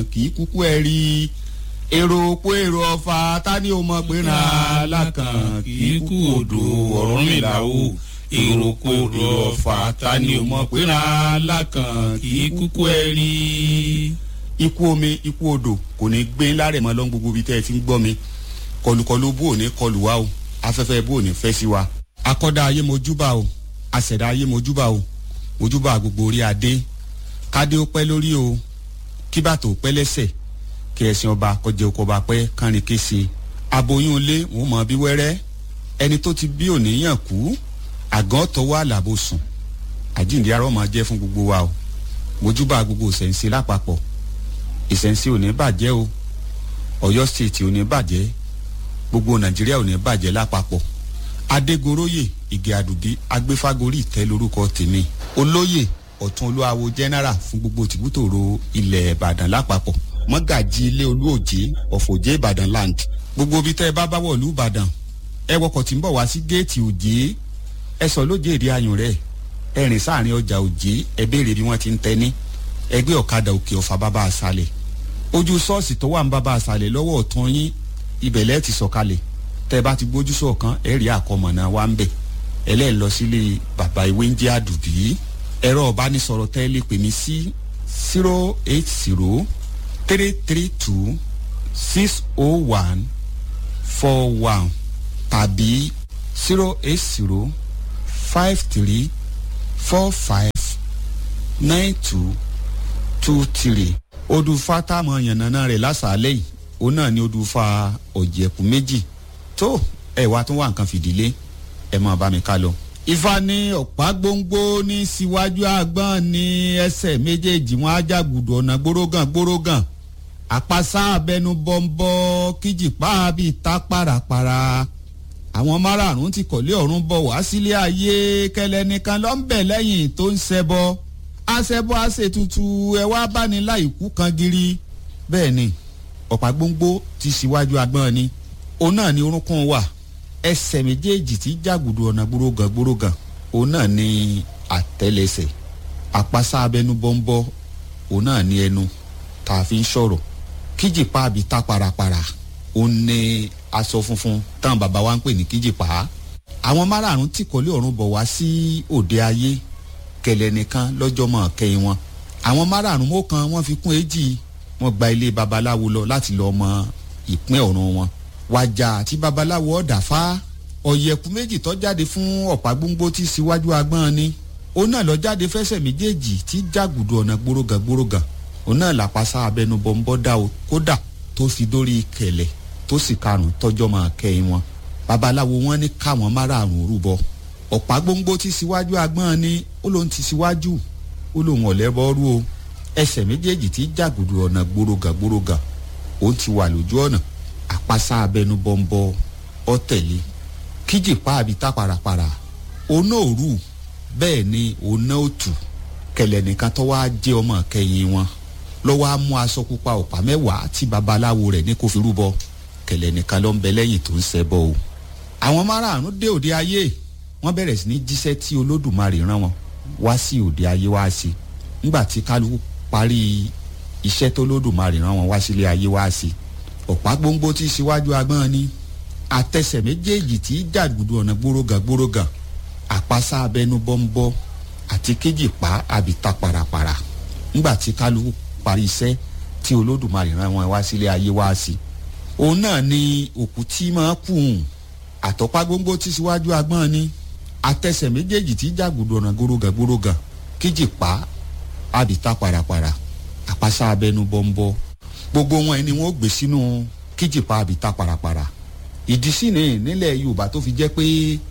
kì í kúkú ẹ rí èrò pé èrò ọ̀fà ta ni o mọ̀ pé ra alákàn kì í kú odò ọ̀rọ̀ mi là o èrò pé èrò ọ̀fà ta ni o mọ̀ pé ra alákàn kì í kúkú ẹ rí. ikú omi ikú odò kò ní gbé lárẹ̀ mọ́ lọ́n gbogbo ibi tẹ́ ẹ ti ń gbọ́ mi kọlùkọlù bó ò ní kọlù wa o afẹ́fẹ́ bó ò ní fẹ́ sí wa. akọ́dá ayé mojúbà o àṣẹ̀dá ayé mojúbà o mojúbà gbogbo orí adé kádé ó pẹ́ lórí o kí bàtò ó pẹ́ lẹ́sẹ̀ kí ẹ̀sìn ọba kọjá oko ọba pẹ́ kánrin kése aboyún ilé wọn mọ bí wẹ́rẹ́ ẹni tó ti bí òníyàn kú àgàn tọwọ́ àlàbò sùn àjíǹde arọ́ máa jẹ́ fún gbogbo wa o mojúbà gbogbo ìṣẹ̀ǹsẹ̀ lápapọ̀ ìṣẹ̀ǹsẹ̀ ò ní bàjẹ́ o ọ̀yọ́ stéètì ò ní bàjẹ́ gbogbo nàìjíríà ò ní bàjẹ́ lápapọ̀ adégoróyè ìgè àdùbí agbéfágorí ìtẹ́ lórúkọ tèmi olóyè ọ̀tún olúwawo general fún gbogbo tìbútòrò ilẹ̀ ìbàdàn lápapọ̀ mọ́gàjì ilé olúòjé ọ̀fọ̀jẹ́ ìbàdàn land gbogbo ibi tẹ́ ẹ bá bá wọ̀lú ìbàdàn ẹ wọkọ̀ tí ń bọ̀ wá sí géètì òjé ẹ sọ lójé èdè ayùn rẹ̀ ẹ rìn sáàrin ọjà òjé ẹ béèrè bí wọ́n ti ń tẹ́ni ẹgbẹ́ ọ̀kadà òkè ọ̀fà bàbá àṣàlẹ̀ ojú ṣọ́ọ̀ṣì tó wà ń bàbá àṣàlẹ̀ lọ́wọ́ ọ̀tún yín ibẹ̀ lẹ́ẹ̀ ti sọ̀kalẹ̀ tẹ́ ẹ bá ti gbójú sọ̀kan ẹ rí àkọmọ̀nà wa ń bẹ̀ ẹlẹ́ẹ̀ lọ sílé bàbá ìwé ń jẹ́ àdùbí ẹ̀rọ ọ̀bánisọ̀rọ̀ tẹ́ ẹ lè pè mí sí zero eight zero three three two six oh one four one tàbí zero eight zero five three four five nine two two three odùfà táwọn yànnàná rẹ̀ lásàálẹ̀ yìí òun náà ni odùfà ọ̀jẹ̀kú méjì tó ẹ̀ wá tún wà nǹkan fìdílé ẹ̀ máa bá mi ká lọ ifá ní ọ̀pá gbóngbó ní síwájú àgbọ̀n ní ẹsẹ̀ méjèèjì wọn ajágùdù ọ̀nà gbórógàn gbórógàn àpasá abẹnú bọ́ńbọ́ kíjìpá bíi ta pàràpàrà àwọn márààrún ti kọ̀lé ọ̀run bọ̀ wá sílé ayé kẹlẹ́ nìkan ló ń bẹ̀ lẹ́yìn tó ń ṣẹbọ aṣẹbọ aṣètùtù ẹ wá bá ní láìkú kan giri bẹ́ẹ̀ ni ọ̀pá gbóngbó ti síwájú àgbọ̀n ni òun náà ni orúnkún wà ẹsẹ̀ méjèèjì tí jàgùdù ọ̀nà gbórógàn gbórógàn òun náà ni àtẹlẹsẹ̀ àpasá abẹnú bọ́ńbọ́ òun náà ni ẹnu tá a fi ń sọ̀rọ̀ kíjìpá àbí tá parapara òun ni aṣọ funfun táwọn bàbá wa ń pè ní kíjìpá àwọn márààrún tí kọ́lé ọ̀run bọ̀ wá sí òde ayé kẹlẹ̀ nìkan lọ́jọ́ mọ̀ kẹ́yìn wọn àwọn márààrún mọ́kàn wọ́n fi kún èjì wọ́n gba ilé babaláwo lọ láti lọ́ọ́ mọ ìpín ọ̀run wọn wàjà àti babaláwo ọ̀dà fá ọ̀yẹ̀kú méjì tó jáde fún ọ̀pá gbóngbó tí síwájú agbọ́n ni òun náà lọ jáde fẹsẹ̀ méjèèjì tí jàgùdù ọ̀nà gbórógàn gbórógàn òun náà làpasá abẹnubọ̀ ń bọ́ dá o kódà tó fi dórí kẹlẹ̀ tó sì karùn tọ́jọ́ máa kẹ́yìn wọn babaláwo wọn ní káwọn márààrún rúbọ ọ̀pá gbóngbó tí síwájú agbọ́n ni ó lóun ti síwájú ó lóun ọ̀lẹ́bọ́rú o ẹsẹ̀ méjèèjì tí jàgùdù ọ̀nà gbórógàn gbórógàn òun ti wà lójú ọ̀nà àpasá abẹnú bọ́ńbọ́ ọ̀tẹ̀lé kíjìpá àbí tá parapara oná òru bẹ́ẹ̀ ni oná òtù kẹlẹ̀ nìkan tó wá jẹ́ ọmọ kẹyìn wọn lọ́wọ́ á mú aṣọ pupa ọ̀pá mẹ́wàá tí babaláwo rẹ̀ ní kó fi rúbọ kẹlẹ̀ nìkan ló ń bẹ lẹ́yìn tó ń ṣẹbọ o. àwọn márààrún dé òde ayé wọ́n bẹ̀rẹ̀ sí ní jíṣẹ́ tí olódùmarè rán wọn wá sí òde ayé wá sí nígbà tí kálukú parí iṣẹ́ tó olódùmarè rán wọn wá sílé ayé wá sí ọ̀pá gbóngbó tí síwájú agbọ́n ni àtẹsẹ̀ méjèèjì tí jàgùdù ọ̀nà gbórógàn gbórógàn àpasá abẹnú bọ́ńbọ́ àti kéjìpá àbíta parapara ńgbà tí kálukú parí iṣẹ́ tí olódùmarè rán wọn wá sílé ayé wá sí òun náà ni òkú tí máa kù hùn àtọ́pá gbóngbó tí síwájú agbọ́n ni àtẹsẹ̀ méjèèjì tí jàgùdù ọ̀nà gbórógàn gbórógàn kéjìpá àbíta parapara àpasá abẹnú bọ́ńbọ́ gbogbo wọn ni wọn ó gbé sínú kíjìpá àbíta parapara ìdí sí ni nílẹ̀ yorùbá tó fi jẹ́ pé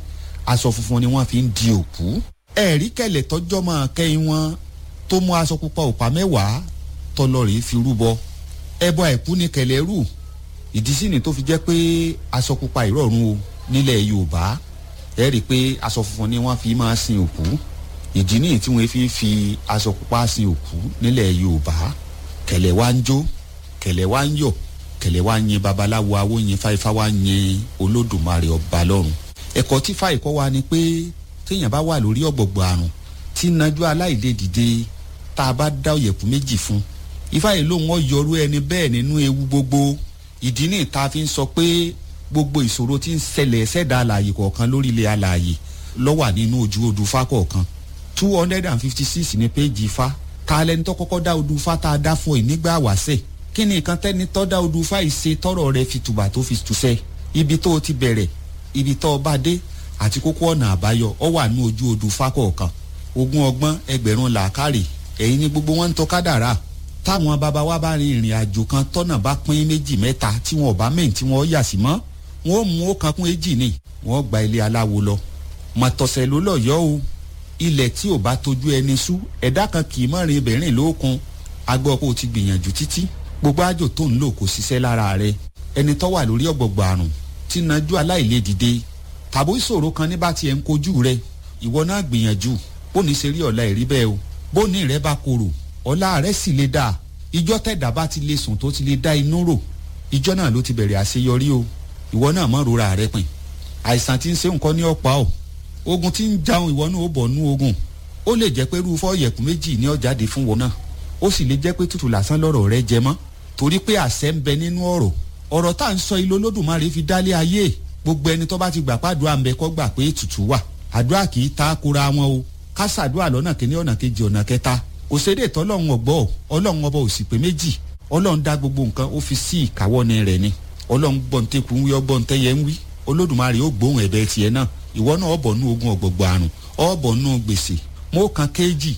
aṣọ funfun ni wọ́n fi ń di òkú ẹ̀rí kẹlẹ̀ tọ́jọ́ máa kẹ́yìn wọn tó mú aṣọ pupa òpá mẹ́wàá tọlọ́rì fi rúbọ ẹbọ àìkú ni kẹlẹ̀ rù ìdí sí ni tó fi jẹ́ pé aṣọ pupa ìrọ̀rùn o nílẹ̀ yorùbá ẹ̀rí pé aṣọ funfun ni wọ́n fi máa sin òkú ìdí nìyí tí wọ́n fi fi aṣọ pupa sin òkú nílẹ̀ yorùbá kẹlẹ̀ wá ń jó kẹlẹ̀ wá ń yọ̀ kẹlẹ̀ wá ń yin babaláwo awo yin fáifá wá ń yin olódùmarè ọba lọ́run ẹ̀kọ́ tí fáìkọ́ wa ni pé téèyàn bá wà lórí ọ̀gbọ̀gbọ̀ àrùn tí nájú aláìlè dìde tá a bá dá òyẹ̀kú méjì fún ifá yìí lòun ọ̀yọ́rú ẹni bẹ́ẹ̀ nínú ewu gbogbo ìdí ní ìta fi ń sọ pé gbogbo ìṣòro tí ń ṣẹlẹ̀ ṣẹ̀dá alààyè kọ̀ọ̀kan lórí ilẹ̀ alààyè ló wà nínú ojú odù fá kọ̀ọ̀kan two hundred and fifty six ní péjì ifá ta lẹni tó kọ́kọ́ dá odù fá tá a dá fún ẹ nígbà wáṣẹ̀ kí ni nǹkan tẹ́ni tó dá odù fá yìí ṣe tọ́rọ̀ rẹ̀ fi tùbà tó fi tùṣẹ́ ibi tó o ti bẹ̀rẹ̀ ibi tó o bá dé àti kókó ọ̀nà àbáyọ ọ wà ní ojú odù fá kọ̀ọ̀kan ogún ọgbọ́n ẹgbẹ̀rún làákàrè ẹ̀yin ni gbogbo wọn ń tọ́ kádàrá táwọn bàbá wa bá rin ìrìn àjò kan tọ́nà bá pín méjì mẹ́ta tí wọn ò bá mẹ́yìn tí wọn yà sí mọ́ wọn ò mú ó kan kún èjì ni wọn gba ilé aláwo lọ mọ̀tọ̀sẹ̀ ló lọ yọ o ilẹ̀ tí ò bá tójú ẹni sú ẹ̀dá kan kì í mọ̀rin ibẹ̀rìn lókun agbọ́ kó o ti gbìyànjú títí gbogbo àjò tó ń lò kò ṣiṣẹ́ lára rẹ ẹni tó wà lórí ọ̀gbọ̀gbọ̀ àrùn tí najú aláìlè dìde tàbó ìṣòro kan ní bá tiẹ̀ ń kojú rẹ ìwọ náà gbìyànjú bó ní ṣe rí ọ̀la ìrí bẹ́ẹ̀ o bó ní rẹ bá korò ọ̀la rẹ sì lè dáa ìjọ tẹ̀dá bá ti lè sùn tó ti lè dá inú rò ìjọ náà ló ti bẹ̀rẹ̀ àṣeyọrí o ìwọ náà mọ̀ rora rẹ pin àìsàn tí ń ṣe nǹkan ní ọ̀pá o ogun tí ń jaun ìwọ náà ó bọ̀ nú ogun ó lè jẹ́ pé rúfọ́ ọ̀yẹ̀kú méjì ní ọ̀jáde fún wọn náà ó sì lè jẹ́ pé tútù lásán lọ́rọ̀ rẹ jẹ mọ́ torí pé àṣẹ ń bẹ nínú ọ̀rọ̀ ọ̀rọ̀ tá à ń sọ ilé olódùmarè fi dálé ayé gbogbo ẹni tó bá ti gbà pàdúrà ń bẹ kọ́ gbà pé ètùtù wà àdúrà kì í ta kora wọn o ká ṣàdúrà lọ́nà kìíní ọ̀nà kejì ọ̀nà kẹta kò sédè tọ́lọ́run ọ̀gbọ́ ọlọ́run ọba òsì pé méjì ọlọ́run dá gbogbo nǹkan ó fi sí ìkáwọ́ni rẹ̀ ni ọlọ́run gbọ́ntẹ́kù ń wí ọgbọ́ntẹ́yẹ ń wí olódùmarè ó gbóhùn ẹ̀bẹ̀ tiẹ̀ náà ìwọ náà ọ̀bọ̀ nú ogun ọ̀gbọ̀gbọ̀ àrùn ọ̀bọ̀ nú gbèsè mo kan kéjì